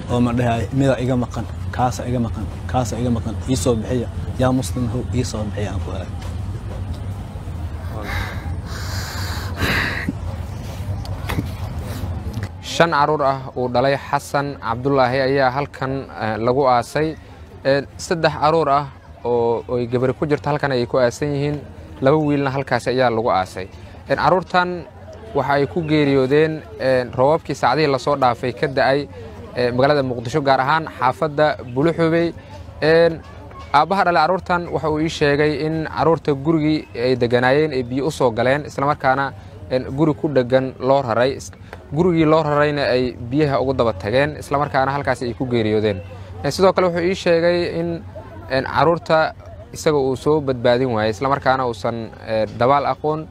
oo ma dhahay mida iga maqan kaasa iga maqan kaasa iga maqan ii soo bixiya yaa muslim how ii soo bixiya aan ku ahay shan caruur ah uu dhalay xasan cabdulaahi ayaa halkan lagu aasay saddex caruur ah oo ay gabari ku jirto halkan ayay ku aasan yihiin laba wiilna halkaasi ayaa lagu aasay caruurtan waxa ay ku geeriyoodeen roobabkii saacdihii lasoo dhaafay ka da'ay magaalada muqdisho gaar ahaan xaafadda buluxubey aabbaha dhale carruurtan waxa uu ii sheegay in carruurta gurigii ay deganaayeen ay biyo u soo galeen islamarkaana guri ku dheggan loo raray gurigii loo rarayna ay biyaha ugu daba tageen islamarkaana halkaasi ay ku geeriyoodeen sidoo kale wuxuu ii sheegay in carruurta isaga uu soo badbaadin waayey islamarkaana uusan dabaal aqoon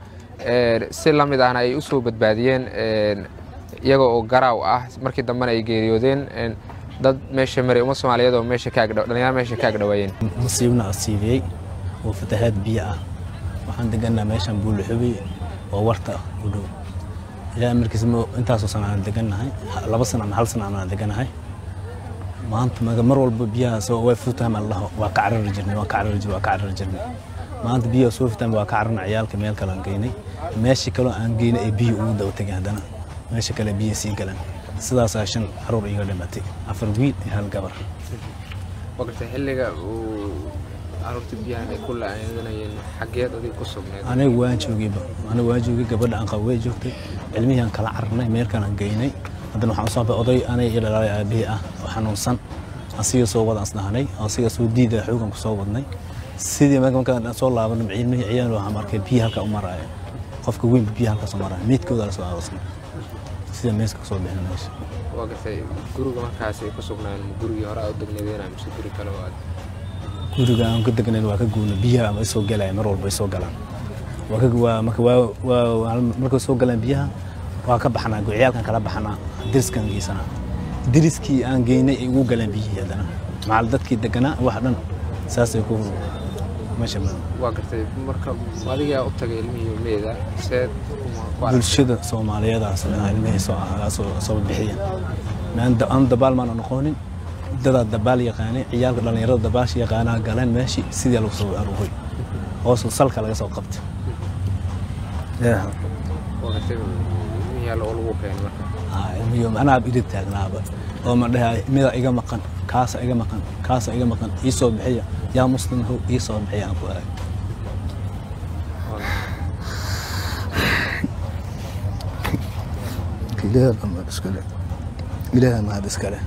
si la mid ahna ay u soo badbaadiyeen iyaga oo garaaw ah markii dambena ay geeriyoodeen dad meesha maray uma soomaaliyeed oo meesha ka agdhaw dhalinyaro meesha ka agdhawaayeen musiibna asiibiyey oo fatahaad biyo ah waxaan deganaa meeshan buuluxubey oo warta u dhow ilaa markiis intaasoo sana aan degannahay laba sana ama hal sana aan deganahay maanta mar walba biyahaas way futaan allaho waa ka carari jirnay waa ka carari jirnay waa ka carari jirnay maanta biyaha soo futaan waa ka cararna ciyaalka meel kale aan geynay meeshii kaloo aan geynay ay biyo ugu daba tegeen haddana meesha kale biyo sii galeen sidaasaa shan caruur iga dhimatay afar wiil iyo hal gabar waqti xilliga uu caruurta biyahan ay ku la'aadanayeen xageed adig ku sugneed aniga waan joogayba aniga waan joogay gabadha aan qabo way joogtay cilmihii aan kala cararnay meelkaan aan geynay haddana waxaan usoo baxay oday anay iyo dhalaalay aabihii ah oo xanuunsan asiga soo wadaan isnahanay asiga soo diida xoogan ku soo wadnay sidii markaan soo laabanay cilmihii ciyaal waxaan arkay biyo halka u maraya qofka weynba biyo halkaas u maraya meydkooda la soo aarasnay sida meeska kasoo bixin meesha waa gartay guriga markaas ay ku sugnaan gurigii hore aad u degnaydeen mise guri kale oo aad guriga aan ka degnayn waa ka guuna biyaha ama isoo galaya mar walba isoo galaan waa ka waa marka waa waa markay soo galaan biyaha waa ka baxnaa ciyaalkan kala baxnaa diriskan geysanaa diriskii aan geynay ay ugu galeen biyihii haddana macal dadkii deganaa wax dhan saasay ku meesha waa gartay marka adigaa u tagay ilmihii meeda seed bulshada soomaaliyeedaas ilmihii soo ahaa soo bixiyeen aan dabaal maana noqonin dadaa dabaal yaqaanay ciyaalka dhallinyarada dabaasha yaqaanaa galeen meeshii sidii lagu soo aruuray hoos salka laga soo qabtay ilmiyo anaa idin taagnaaba oo ma dhahay mida iga maqan kaasa iga maqan kaasa iga maqan ii soo bixiya yaa muslim how ii soo bixiya aan ku ahay ilaaha mahad iskale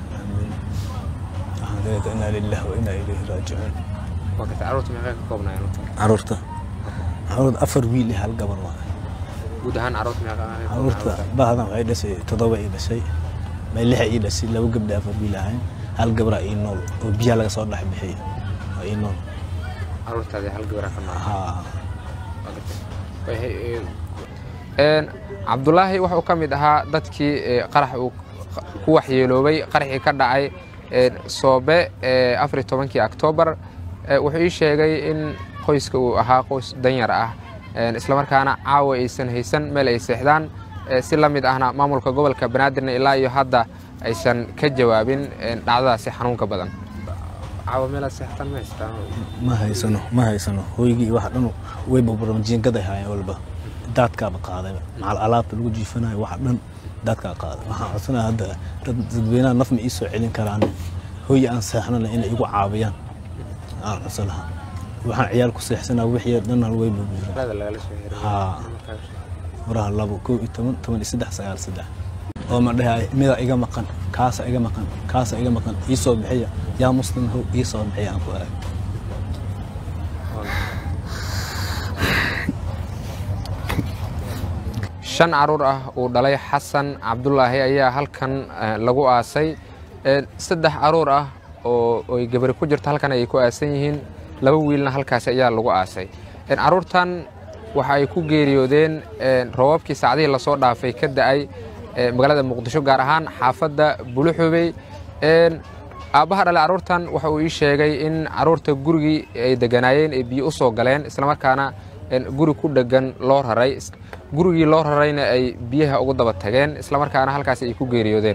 inaa lilah wa inaa ilayhi raajicuun caruurta meeqay ka koobnaayeen caruurta caruurta afar wiil iyo hal gabar waa guud ahaan caruurta meeqa caruurta bahdan waxay dhashay toddoba ii dhashay may lixa ii dhashay laba gabdha afar wiil ahayn hal gabraa ii nool oo biyaha laga soo dhex bixiya waa ii nool caruurtaadii hal gabraa ka nool haa cabdulaahi wuxuu ka mid ahaa dadkii qarax uu ku waxyeeloobay qaraxii ka dhacay soobe afariy tobankii oktoobar wuxuu ii sheegay in qoyska uu ahaa qoys danyar ah islamarkaana caawa aysan haysan meel ay seexdaan si la mid ahna maamulka gobolka banaadirna ilaa iyo hadda aysan ka jawaabin dhacdadaasi xanuunka badan caawa meelaad seextaan ma haystaan ma haysano ma haysano hooygii wax dhan way burburan jiingaday haayeen walba daadkaaba qaaday macal alaabta lagu jiifanayo wax dhan daadkaa qaaday waxaan codsanaya hadda dad dadweynaha naf ma ii soo celin karaan hooy aan seexnana inay igu caawiyaan aan codsan lahaa waxaan ciyaal ku seexsanaa wixii dhan way burburan haa furaha labo kow iyo toban toban iyo saddex sagaal saddex oo ma dhahay mida iga maqan kaasa iga maqan kaasa iga maqan ii soo bixiya yaa muslim how ii soo bixiya aan ku ahay shan caruur ah uu dhalay xasan cabdulaahi ayaa halkan lagu aasay saddex caruur ah oo ay gabari ku jirto halkan ayay ku aasan yihiin laba wiilna halkaasi ayaa lagu aasay caruurtan waxa ay ku geeriyoodeen roobabkii saacdihii lasoo dhaafay ka da'ay magaalada muqdisho gaar ahaan xaafadda buluxubey aabbaha dhale carruurtan waxa uu ii sheegay in carruurta gurigii ay deganaayeen ay biyo u soo galeen islamarkaana guri ku dheggan loo raray gurigii loo rarayna ay biyaha ugu daba tageen islamarkaana halkaasi ay ku geeriyoodeen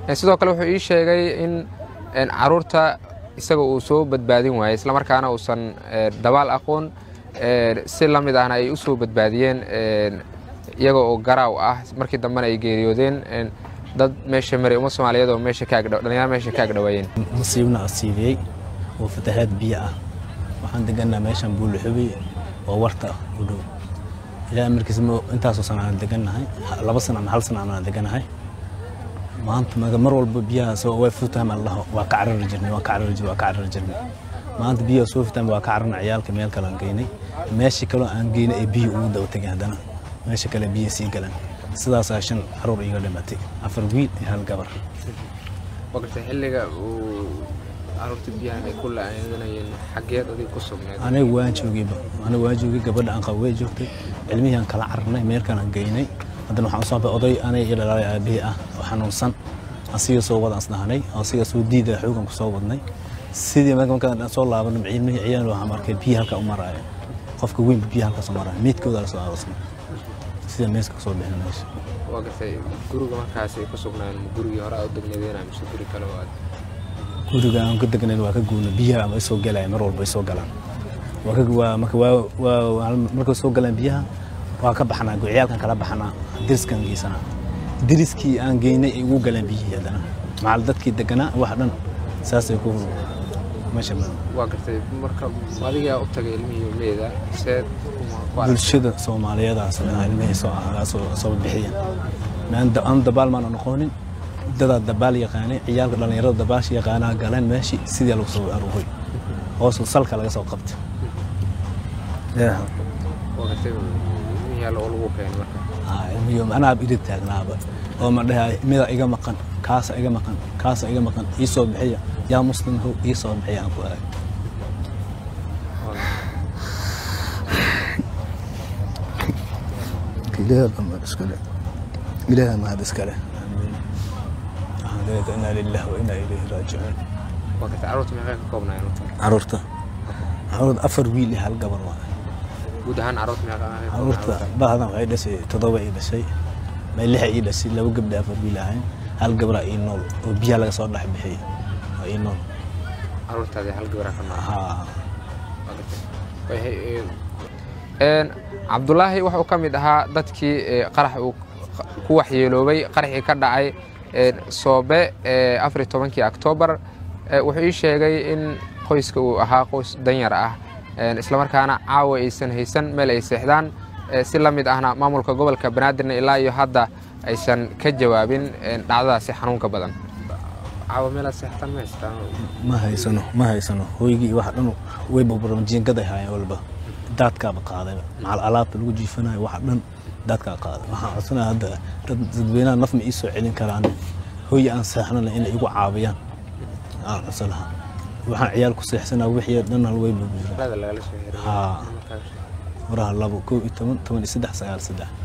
sidoo kale wuxuu ii sheegay in caruurta isaga uu soo badbaadin waayey islamarkaana uusan dabaal aqoon si la mid ahna ay u soo badbaadiyeen iyaga oo garaaw ah markii dambena ay geeriyoodeen dad meesha maray uma soomaaliyeed oo meesha ka agdhaw dhalinyaro meesha ka agdhawaayeen nasiibna asiibiyey oo fatahaad biyo ah waxaan deganaa meeshan buulaxubey oo warta u dhow ilaa markiis intaasoo sana aan degannahay laba sana ama hal sana aan deganahay maanta mar walba biyahaas way futaan allaho waa ka carari jirnay waa ka carari jirnay waa ka carari jirnay maanta biyaha soo futaan waa ka cararna ciyaalka meel kale aan geynay meeshii kaloo aan geynay ay biyo ugu daba tegeen haddana meesha kale biyo sii galan sidaasaa shan caruur iga dhimatay afar wiil iyo hal gabar waqti xilliga uu caruurta biyahan ay ku la'aadanayeen xaggeed adig ku sugneed aniga waan joogayba aniga waan joogay gabadha aan qabo way joogtay cilmihii aan kala cararnay meel kale aan geynay haddana waxaan usoo baxay oday aniga iyo dhalaalay aabihii ah oo xanuunsan asiga soo wada asnahanay asiga soo diida xoogan ku soo wadnay sidii marka markaan soo laabanay cilmihii ciyaal waxaan arkay biyo halka u maraayo qofka weynba biyo halkaas u maraayo meydkooda la soo aarosnay sida meeska kasoo bixin meesha waa gartay guriga markaas ay ku sugnaayeen ma gurigii hore aad u degnadeena mise guri kale oo aad guriga aan ka degnayn waa ka guuna biyaha ama isoo galaya mar walba isoo galaan waa ka waa marka waa waa markay soo galaan biyaha waa ka baxnaa ciyaalkan kala baxnaa diriskan geysanaa diriskii aan geynay ay ugu galaan biyihii haddana macal dadkii deganaa wax dhan saasay ku meesha waa gartay marka adigaa u tagay ilmihii meeda seed bulshada soomaaliyeedaas ilmihii soo soo soo bixiya aan dabaal maana noqonin dadaa dabaal yaqaanay ciyaalka dhallinyarada dabaasha yaqaanaa galeen meeshii sidii lagu soo aruuray hoos salka laga soo qabtay ilmiyo anaa irid taagnaaba oo ma dhahay mida iga maqan kaasa iga maqan kaasa iga maqan ii soo bixiya yaa muslim how ii soo bixiya aan ku aag ilaaha mahad iskale inaa lilah wa inaa ilayhi raajicuun caruurta meeqay ka koobnaayeen caruurta caruurta afar wiil iyo hal gabar waa guud ahaan caruurta meeqa caruurta bahdan waxay dhashay toddoba ii dhashay may lixa ii dhashay laba gabdha afar wiil ahayn hal gabra ii nool oo biyaha laga soo dhex bixiyay waa ii nool caruurtaadii hal gabra ka nool haa cabdulaahi wuxuu ka mid ahaa dadkii qarax uu ku waxyeeloobay qaraxii ka dhacay soobe afariy tobankii oktoobar wuxuu ii sheegay in qoyska uu ahaa qoys danyar ah islamarkaana caawa aysan haysan meel ay seexdaan si la mid ahna maamulka gobolka banaadirna ilaa iyo hadda aysan ka jawaabin dhacdadaasi xanuunka badan caawa meelaad seextaan ma haystaan ma haysano ma haysano hooygii wax dhan way burburan jiingaday haayeen walba daadkaaba qaaday macal alaabta lagu jiifanayo wax dhan daadkaa qaaday waxaan codsanaya hadda dad dadweynaha naf ma ii soo celin karaan hooy aan seexnana inay igu caabiyaan aan codsan lahaa waxaan ciyaal ku seexsanaa wixii dhan hal way burburan haa waraha labo kow iyo toban toban iyo saddex sagaal saddex